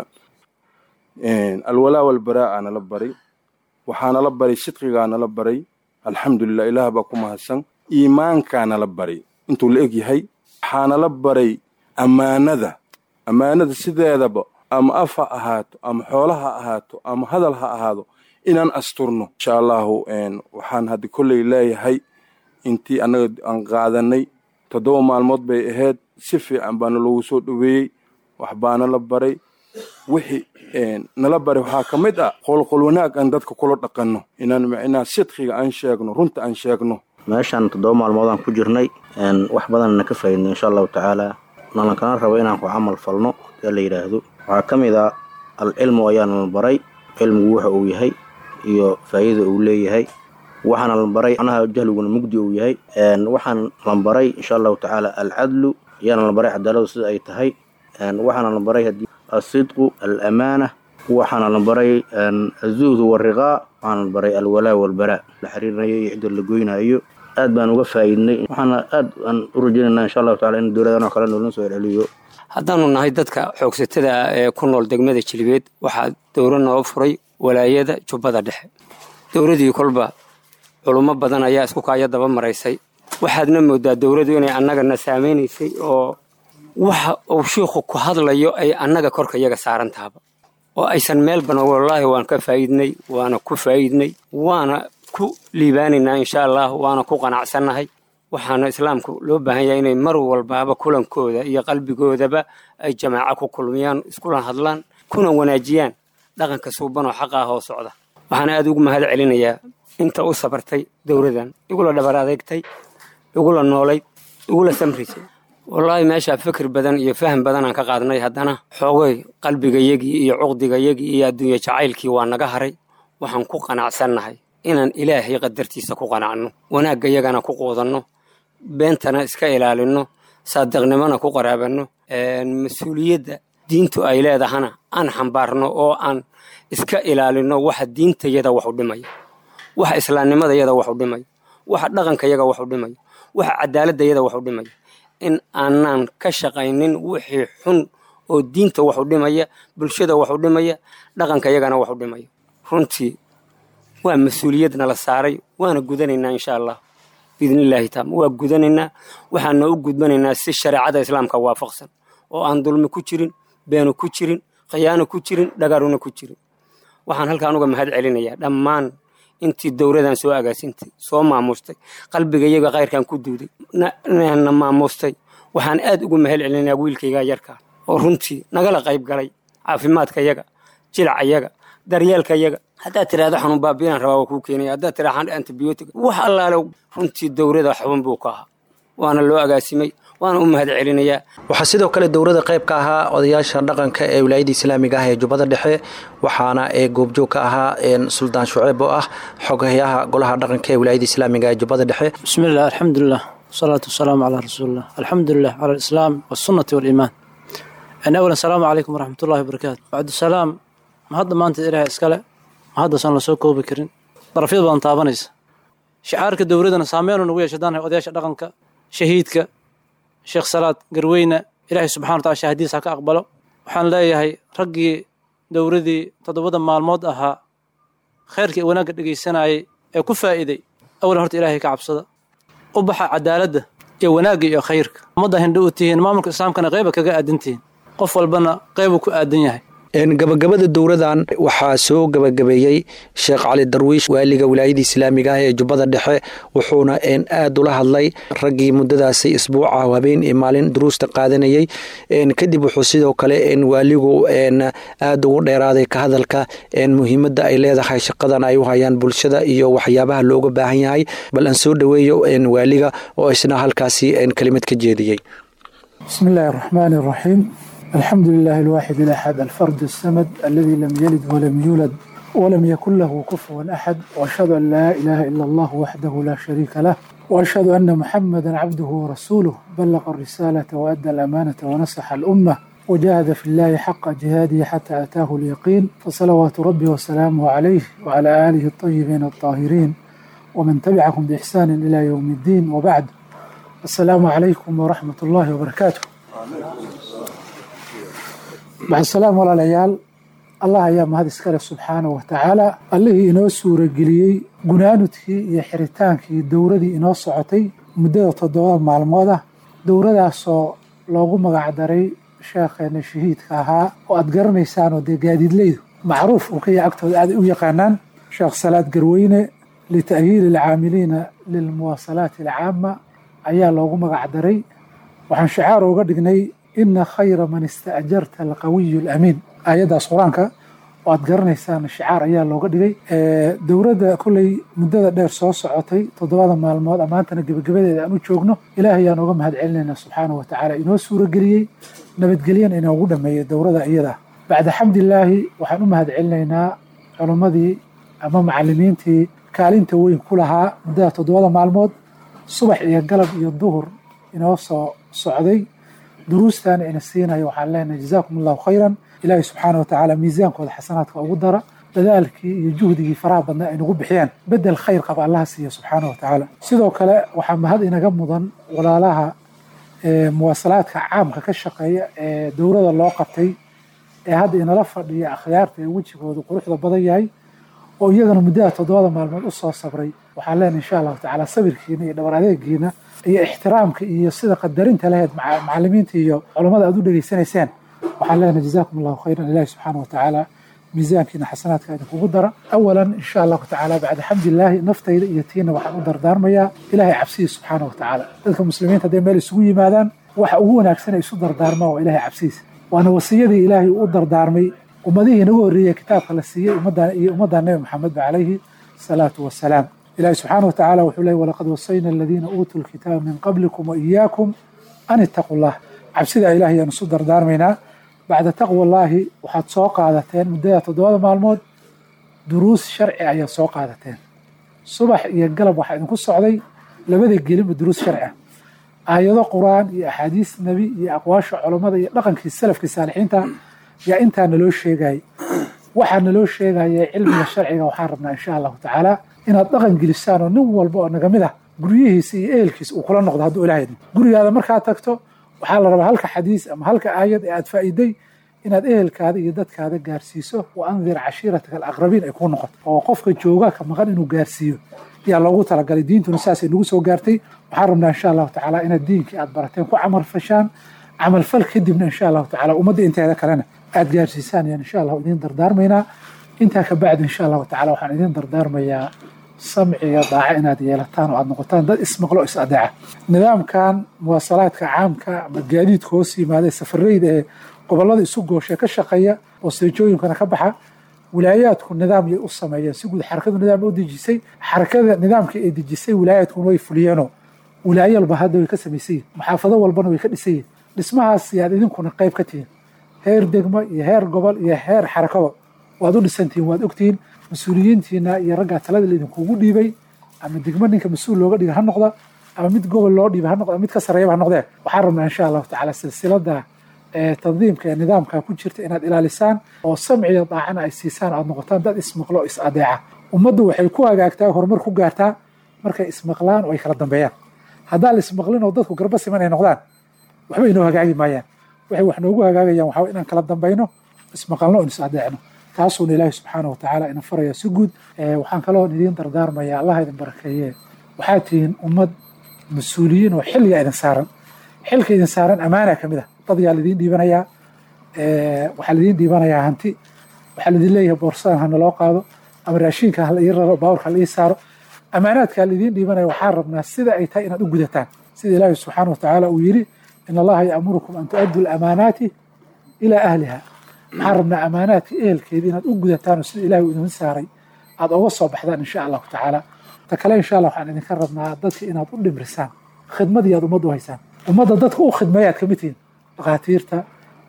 alwalaa walbaraa'a nala baray waxaa nala baray sidqigaa nala baray alxamdulilah ilaah baa ku mahadsan iimaankaa nala baray intuu la eg yahay waxaa nala baray ammaanada ammaanada sideedaba ama af ha ahaato ama xoolo ha ahaato ama hadal ha ahaado inaan asturno insha allahu waxaan hadda kolley leeyahay intii annaga aan qaadanay toddoba maalmood bay ahayd si fiican baana loogu soo dhoweeyey wax baana la baray wixii nala baray waxaa ka mid ah qolqol wanaag aan dadka kula dhaqanno inaan macnaha sidqiga aan sheegno runta aan sheegno meeshaan toddoba maalmoodaan ku jirnay wax badanna ka faaidnay insha allahu tacaala nalankana rabo inaan ku camal falno ee la yidhaahdo waxaa ka mid ah alcilmu ayaana la baray cilmigu waxa uu yahay iyo faa'iida uu leeyahay waxaana la baray macnaha jahliguna mugdi uu yahay waxaan la baray insha allahu tacaala alcadlu ayaana la baray cadaaladu sida ay tahay waxaana la baray asidqu alamaana waxaana la baray azuhdu wariqaa waxaana la baray alwalaa walbaraa la xiriirinayo iyo cidda la goynayo aad baan uga faa'iidnay waxaana aad aan u rajaynayna insha allahu tacala in dowladan oo kale noolna soo celceliyo haddaanu nahay dadka xoogsatada ee ku nool degmada jilibeed waxaa dowro noo furay walaayada jubbada dhexe dowladii kolba culummo badan ayaa isku kaaya daba maraysay waxaadna moodaa dowladdu inay annagana saamaynaysay oo waxa uu shiikhu ku hadlayo ay annaga korka iyaga saaran tahaba oo aysan meelbana wallaahi waan ka faa'iidnay waana ku faa'iidnay waana ku liibaanaynaa insha allah waana ku qanacsannahay waxaana islaamku loo baahan yahay inay mar walbaaba kulankooda iyo qalbigoodaba ay jamaaco ku kulmiyaan iskula hadlaan kuna wanaajiyaan dhaqanka suuban oo xaqa ah oo socda waxaana aad ugu mahad celinayaa inta u sabartay dowladan igula dhabar adeegtay igula noolayd igula samrisay wallaahi meeshaa fikir badan iyo faham badanaan ka qaadnay haddana xoogay qalbigayagii iyo cuqdigayagii iyo adduunya jacaylkii waa naga haray waxaan ku qanacsannahay inaan ilaahay qadartiisa ku qanacno wanaaggayagana ku quudanno beentana iska ilaalinno saadiqnimona ku qaraabanno mas-uuliyadda diintu ay leedahana aan xambaarno oo aan iska ilaalinno waxa diintayada wax u dhimaya waxa islaamnimadayada wax u dhimaya waxa dhaqankayaga wax u dhimaya waxa cadaaladayada wax u dhimaya in aanaan ka shaqaynin wixii xun oo diinta wax u dhimaya bulshada wax u dhimaya dhaqankayagana wax u dhimaya runtii waa mas-uuliyadna la saaray waana gudanaynaa insha allah biidnillaahi taala waa gudanaynaa waxaana u gudbanaynaa si shareecada islaamka waafaqsan oo aan dulmi ku jirin beenu ku jirin khiyaano ku jirin dhagaaruna ku jirin waxaan halkaan uga mahad celinayaa dhammaan intii dowladan soo agaasintay soo maamustay qalbigayaga khayrkan ku duuday na maamustay waxaan aad ugu mahad celinayaa wiilkayga yarkaa oo runtii nagala qayb galay caafimaadkayaga jilacayaga daryeelkayaga haddaad tiraahdo xanuun baabiinaan rabaa waa kuu keenaya haddaad tiraahdo antibiyootig wax allaale runtii dowlada xubin buu ka ahaa waana loo agaasimay waana u mahad celinayaa waxaa sidoo kale dowladda qayb ka ahaa odayaasha dhaqanka ee wilaayada islaamiga ah ee jubbada dhexe waxaana ee goobjoog ka ahaa suldaan shuceeb oo ah xogayaha golaha dhaqanka ee wilaayada islaamiga ee jubbada dhexe bismillaah alxamdulilah wasalaatu wasalaamu calaa rasuulilah alxamdulilah cala alislaam wasunnati waaliimaan awalan asalaamu calaykum waraxmatullahi wabarakaatu bacdusalaam mahadda maanta ilaahay iskale mahaddasan la soo koobi karin darafyad badan taabanaysa shicaarka dowladana saameenu nagu yeesha hadaan odayaasha dhaqanka shahiidka sheekh salaad garweyne ilaahay subxana wa tacala shahadiis ha ka aqbalo waxaan leeyahay raggii dowladii toddobada maalmood ahaa khayrkii wanaagga dhegaysanayay ee ku faa'iiday awalan horta ilaahay ka cabsada u baxa cadaaladda iyo wanaagga iyo khayrka ummadda hindho u tihiin maamulka islaamkana qeyba kaga aadan tihiin qof walbana qeybuu ku aadan yahay gabagabada dowradan waxaa soo gabagabeeyey sheekh cali darwiish waaliga wilaayada islaamiga ah ee jubbada dhexe wuxuuna aad ula hadlay raggii muddadaasi isbuuca habeen iyo maalin duruusta qaadanayey kadib wuxuu sidoo kale waaligu aad ugu dheeraaday ka hadalka muhiimadda ay leedahay shaqadan ay u hayaan bulshada iyo waxyaabaha looga baahan yahay bal aan soo dhoweeyo waaliga oo isna halkaasi kelimad ka jeediyey بسم الله الرحمن الرحيم الحمد لله الواحد الأحد الفرد السمد الذي لم يلد ولم يولد ولم يكن له كفوا أحد وأشهد أن لا إله إلا الله وحده لا شريك له وأشهد أن محمدا عبده ورسوله بلغ الرسالة وأدى الأمانة ونصح الأمة وجاهد في الله حق جهاده حتى أتاه اليقين فصلوات ربي وسلامه عليه وعلى آله الطيبين الطاهرين ومن تبعهم بإحسان إلى يوم الدين وبعد السلام عليكم ورحمة الله وبركاته بعد السلام walaalayaal allah ayaa mahad iskale subxaanahu wa tacaala allihii inoo suurageliyey gunaanudkii iyo xiritaankii dowradii inoo socotay muddada toddoba maalmood ah dowradaasoo loogu magacdaray sheekheena shahiidka ahaa oo aad garanaysaan oo dee gaadiidleydu macruuf uu ka yahay agtooda aaday u yaqaanaan sheekh salaad garweyne lita'hiili alcaamiliina lilmuwaasalaati alcaama ayaa loogu magacdaray waxaan shicaar uga dhignay ina khayra man istaajarta alqawiyu alamiin aayaddaas qur-aanka oo aad garanaysaan shicaar ayaa looga dhigay dowladda kolley muddada dheer soo socotay toddobada maalmood maantana gebagabadeeda aan u joogno ilaahay ayaan uga mahad celinaynaa subxaanahu watacaala inoo suurageliyey nabadgelyana inoogu dhameeyey dowrada iyada bacda xamdilaahi waxaan u mahad celinaynaa culimmadii ama macalimiintii kaalinta weyn ku lahaa muddada toddobada maalmood subax iyo galab iyo duhur inoo soo socday duruustan ina siinayo waxaan leenahay jazaakum allahu khayran ilaahay subxaana watacaala miisaankooda xasanaadka ugu dara dadaalkii iyo juhdigii faraha badnaa ay nagu bixiyaan bedel khayr qaba allaha siiya subxaana watacaala sidoo kale waxaa mahad inaga mudan walaalaha muwaasalaadka caamka ka shaqeeya ee dowrada loo qabtay ee hadda inala fadhiya akhyaarta ee wejigoodu quruxda badan yahay oo iyagana muddada toddobada maalmood u soo sabray waxaan leenahay insha allahu tacaala sabirkiina iyo dhabar adeegiina iyo ixtiraamka iyo sida qadarinta laheyd macalimiinta iyo culammada aad u dhegaysanayseen waxaan leenahay jazaakum allahu khayran ilahi subxaana watacaala miisaankiina xasanaadka idinkugu dara awalan insha allahu tacaala bacda xamdilaahi naftayda iyo tiina waxaan u dardaarmayaa ilahay cabsidiis subxaana watacaala dadka muslimiinta hadday meel isugu yimaadaan waxa ugu wanaagsan ay isu dardaarmaan waa ilahay cabsidiis waana wasiyadii ilaahay uu u dardaarmay ummadihii inagu horreeyey kitaabka la siiyey ummaddan iyo ummaddan nebi maxamed ba calayhi salaatu wasalaam ilahi subxaana watacaala wuxuu leeyay walaqad wasayna aladiina uutuu lkitaaba min qablikum wa iyaakum an ittaquu llah cabsida ilahay ayaan isu dardaarmaynaa bacda taqwa allaahi waxaad soo qaadateen muddada toddobada maalmood duruus sharci ayaad soo qaadateen subax iyo galab waxaa idinku socday labada gelinba duruus sharci ah aayado qur-aan iyo axaadiis nebi iyo aqwaasha culammada iyo dhaqankii salafkii saalixiinta yaa intaa naloo sheegayay waxaa naloo sheegaya cilmiga sharciga waxaan rabnaa insha allahu tacaala inaad dhaqan gelisaan oo nin walba oo naga mid ah guryihiisa iyo ehelkiisa uu kula noqdo hadduu ilahay idmo gurigaada markaad tagto waxaa la rabaa halka xadiis ama halka aayad ee aad faa'iiday inaad ehelkaada iyo dadkaada gaarsiiso wa andir cashiirataka alaqrabiin ay kuu noqoto oo qofka jooga ka maqan inuu gaarsiiyo ayaa loogu talagalay diintuna saasay nagu soo gaartay waxaan rabnaa insha allahu tacaala inaad diinkii aad barateen ku camal fashaan camalfal kadibna insha allahu tacaala ummadda inteeda kalena aad gaarsiisaan ayaan insha allahu idiin dardaarmaynaa intaa ka bacdi insha allahu tacala waxaan idiin dardaarmayaa samciga daaca inaad yeelataan oo aad noqotaan dad ismaqlo is adeeca nidaamkan muwaasalaadka caamka ama gaadiidka hoos yimaada ee safareyda ee gobollada isu gooshe ka shaqeeya oo seejooyinkana ka baxa wilaayaadku nidaam yay u sameeyeen si guud xarakadu nidaam u dejisay xarakada nidaamkii ay dejisay wilaayaadkuna way fuliyeenoo wilaayo walba hadda way ka samaysan yihin maxaafado walbana way ka dhisan yihin dhismahaas yaad idinkuna qayb ka tihiin heer degmo iyo heer gobol iyo heer xarakaba waad u dhisantihiin waad ogtihiin mas-uuliyiintiina iyo raggaa talada laidinkugu dhiibay ama degmo ninka mas-uul looga dhiga ha noqda ama mid gobol loo dhiiba ha noqda ama mid ka sarreeyaba ha noqdee waxaan rabnaa insha allahu tacaala silsilada tandiimka ee nidaamka ku jirta inaad ilaalisaan oo samciga daacana ay siisaan aad noqotaan dad ismaqlo is adeeca ummaddu waxay ku hagaagtaa horumar ku gaartaa markay ismaqlaan oo ay kala dambeeyaan haddaan la ismaqlin oo dadku garba siman ay noqdaan waxba inoo hagaagi maayaan waxay wax noogu hagaagayaan waxaa inaan kala dambayno ismaqalno oon is adeecno taasuuna ilaahi subxaana watacaala ina faraya si guud waxaan kaloo idiin dardaarmaya allah idin barakeeye waxaad tihiin ummad mas-uuliyiin oo xilliga idin saaran xilka idin saaran amaana ka mid ah dad yaa laidiin dhiibanayaa waxaa laidiin dhiibanayaa hanti waxaa laidin leeyahay boorsadan hana loo qaado ama raashiinka hala ii raro baawurka hala ii saaro amaanaadka laidiin dhiibanaya waxaan rabnaa sida ay tahay inaad u gudataan sida ilaahi subxaana watacaala uu yidhi in allaha ya'murukum an tu'addu lamaanaati ilaa ahliha waxaan rabnaa amaanaadka ehelkeeda inaad u gudataan oo sida ilahi uu idin saaray aad oga soo baxdaan insha allahu tacaala ta kale insha allah waxaan idinka rabnaa dadka inaad u dhimrisaan khidmadii aad ummadda u haysaan ummadda dadka u khidmeeyaad kamid tihiin dhakhaatiirta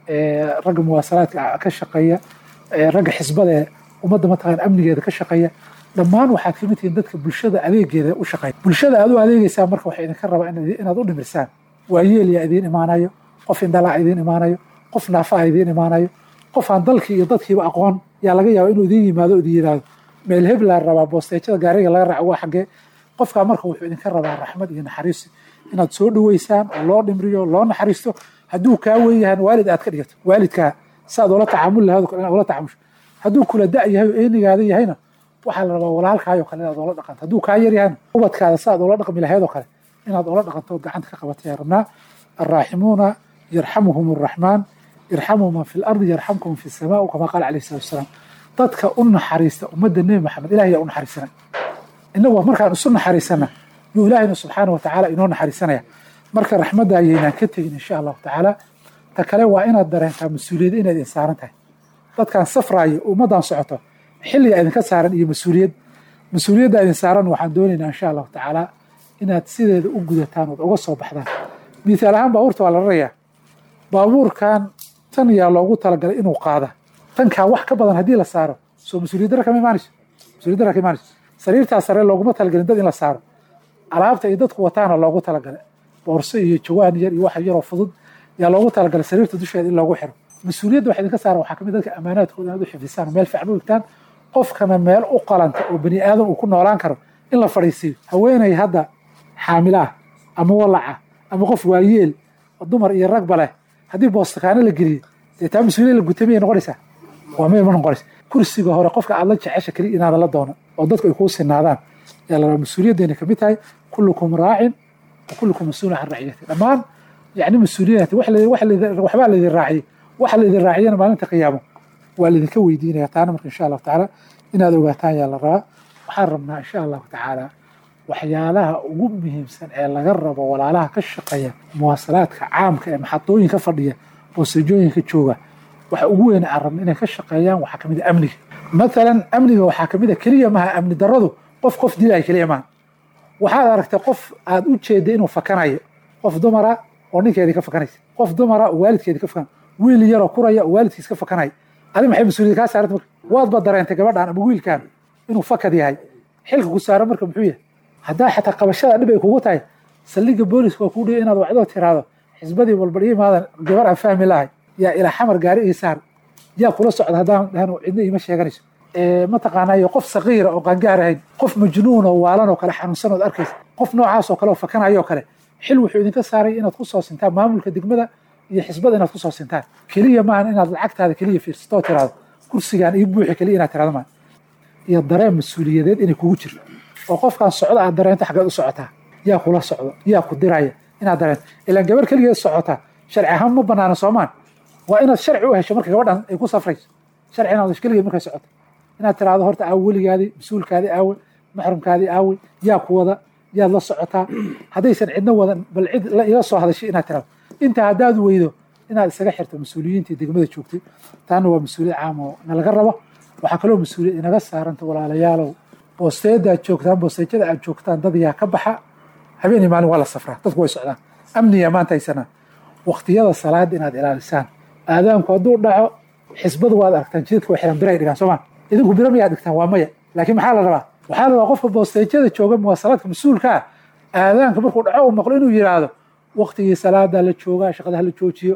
ragga muwaasalaadka ka shaqeeya ragga xisbada ee ummadda mataqaan amnigeeda ka shaqeeya dhammaan waxaad kamid tihiin dadka bulshada adeegeeda u shaqeeya bulshada aad u adeegeysaan marka waxaa idinka rabaa inaad u dhimirsaan waayeel yaa idiin imaanayo qof indhalaa idiin imaanayo qof naafaa idiin imaanayo qof aan dalkii iyo dadkiiba aqoon yaa laga yaaba inuu idiin yimaado o idin yidhaahdo meel hebla rabaa boosteejada gaariga laga raaco waa xaggee qofkaa marka wuxuu idinka rabaa raxmad iyo naxariis inaad soo dhoweysaan oo loo dhimriyo loo naxariisto hadduu kaa wen yahan waalid aad ka dhigato waalidkaa saaad ula tacaamuli lahayd inaad ula tacamusho hadduu kula da' yahay oo eenigaada yahayna waxaa la rabaa walaalkaayoo kale inaad ula dhaqanto hadduu kaa yar yahayna ubadkaada saaad ula dhaqmi lahayd oo kale inaad ula dhaqanto oo gacanta ka qabatay rabnaa alraaximuuna yarxamuhum arraxmaan irxamuu man fi lardi yarxamkum fi samaa kama qaala alayhi salatu wasalaam dadka u naxariista ummadda nebi maxamed ilahay yaa u naxariisanay innagu markaan isu naxariisana yuu ilaahayna subxaana wa tacaala inoo naxariisanaya marka raxmadda ayaynaan ka tegin insha allahu tacaala ta kale waa inaad dareentaa mas-uuliyad inaad idin saaran tahay dadkaan safraayo ummaddan socoto xilliga idinka saaran iyo mas-uuliyad mas-uuliyadda idin saaran waxaan doonaynaa insha allahu tacaala inaad sideeda u gudataan ood uga soo baxdaan mithaal ahaan baabuurta waa la rarayaa baabuurkan tan yaa loogu talagalay inuu qaada tankaa wax ka badan haddii la saaro soo mas-uuliyad dara kama imaanayso mas-uuliyad dara ka imaanayso sariirtaa sare looguma talagalin dad in la saaro alaabta ay dadku wataana loogu talagalay boorso iyo jawaan yar iyo wax yaroo fudud yaa loogu talagalay sariirta dusheeda in loogu xiro mas-uuliyadda wax idinka saaran waxaa kamid dadka amaanaadkooda inaad u xifdisaan meel fiican u igtaan qofkana meel u qalanta oo bani aadam uu ku noolaan karo in la fadhiisiiyo haweenay hadda xaamilo ah ama walaca ama qof waayeel dumar iyo ragba leh haddii boostakaano la geliyo dee taa mas-uuliyad la gutay miyay noqonaysaa waa may ma noqonaysa kursiga hore qofka aad la jecesha keliya inaada la doono oo dadku ay kuu sinaadaan yaa la rabaa mas-uuliyaddeena kamid tahay kullukum raacin wa kullukum mas-uulun can raciyati dhammaan yacni mas-uuliyadaati waxbaa laydin raaciyey waxa laydin raaciyana maalinta qiyaamo waa laydinka weydiinaya taana marka insha allahu tacaala inaad ogaataan yaa la rabaa waxaan rabnaa insha allahu tacaala waxyaalaha ugu muhiimsan ee laga rabo walaalaha ka shaqeeya muwaasalaadka caamka ee maxadooyinka fadhiya boosajooyinka jooga waxa ugu weyn aan rabna inay ka shaqeeyaan waxaa kamid a amniga mathalan amniga waxaa kamid a keliya maha amni daradu qof qof dilaya keliya maha waxaad aragtay qof aad u jeeday inuu fakanayo qof dumara oo ninkeedii ka fakanaysa qof dumara oo waalidkeedii ka fakanaya wiil yaroo kuraya oo waalidkiis ka fakanaya adi maxay mas-uuliyad kaa saaranta marka waadba dareentay gabadhan ama wiilkan inuu fakad yahay xilka ku saaran marka muxuu yahay haddaa xataa qabashada dhib ay kugu tahay saldhigga booliska waa kuu dhiga inaad wacdoo tiraahdo xisbadii walbal imaadan gabar aan fahmi lahay yaa ilaa xamar gaari ii saar yaa kula socda haddaan dhahan cidna iima sheeganayso mataqaanayo qof saqiira oo qangaar ahayn qof majnuun oo waalan oo kale xanuunsan ood arkaysa qof noocaas oo kale oo fakanayo oo kale xil wuxuu idinka saaray inaad ku soo sintaan maamulka degmada iyo xisbada inaad ku soo sintaan keliya maahan inaad lacagtaada keliya fiirsato oo tiraahdo kursigaan ii buuxi keliya inaad tirahdo maa iyo dareen mas-uuliyadeed inay kugu jirto oo qofkaan socda aad dareento xaggeed u socotaa yaa kula socdo yaa ku diraya inaad dareento ilaan gabar keligeed socotaa sharci ahaan ma banaana soomaan waa inaad sharci u hesho marka gabadhan ay ku safrayso sharci inaad hesho keligeed markay socoto inaad tiraahdo horta aawe weligaadii mas-uulkaadii aawe maxrumkaadii aawe yaa ku wada yaad la socotaa haddaysan cidna wadan bal cid la iga soo hadashay inaad tirahdo intaa haddaad weydo inaad isaga xirto mas-uuliyiintii degmada joogtay taana waa mas-uuliyad caam oo nalaga rabo waxaa kaloo mas-uuliyad inaga saaranta walaalayaalow boosteeda aad joogtaan boosteejada aad joogtaan dad yaa ka baxa habeenii maalin waa la safraa dadku way socdaan amniya maanta haysanaa waqtiyada salaada inaad ilaalisaan aadaanku hadduu dhaco xisbadu waad aragtaan jidadka way xiran biray dhigaan soomaa idinku biro miyaad dhigtaan waa maya laakiin maxaa la rabaa waxaa la rabaa qofka boosteejada jooga muwaasalaadka mas-uulka ah aadaanka markuu dhaco uu maqlo inuu yidhaahdo waqtigii salaada la joogaa shaqada la joojiyo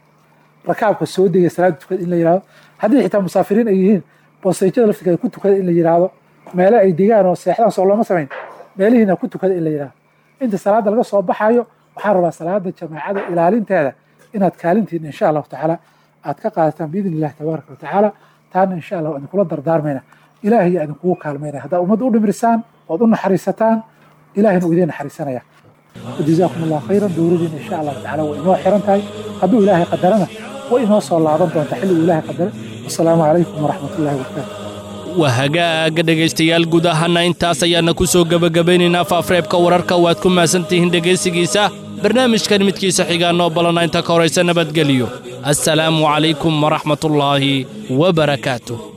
rakaabka soo degaya salaada tukada in la yidhahdo haddii xitaa musaafiriin ay yihiin boosteejada laftirkeeda ku tukada in la yidhaahdo meele ay degaan oo seexdaan soo looma samayn meelihiina ku tukada in la yidhahdo inta salaada laga soo baxayo waxaan rabaa salaada jamaacada ilaalinteeda inaad kaalintiin insha allahu tacaala aad ka qaadataan biidn illahi tabaaraka wa tacaala taana insha allah waa idinkula dardaarmayna ilaahay yaa idinkugu kaalmaynaya haddaa ummadda u dhimirisaan ood u naxariisataan ilahayna uu idiin naxariisanaya wajazaakum allahu khayran dowladiina insha allahu tacala way inoo xiran tahay hadduu ilaahay qadarana way inoo soo laaban doontaa xilliguu ilaahay qadaray wasalaamu calaykum waraxmat ullahi wabarakaatu waa hagaaga dhegaystayaal guud ahaana intaas ayaana ku soo gebagabaynaynaa faafreebka wararka waad ku mahadsantihiin dhegaysigiisa barnaamijkan midkiisa xigaa noo balana inta ka horaysa nabadgelyo assalaamu calaykum waraxmatullaahi wabarakaatuh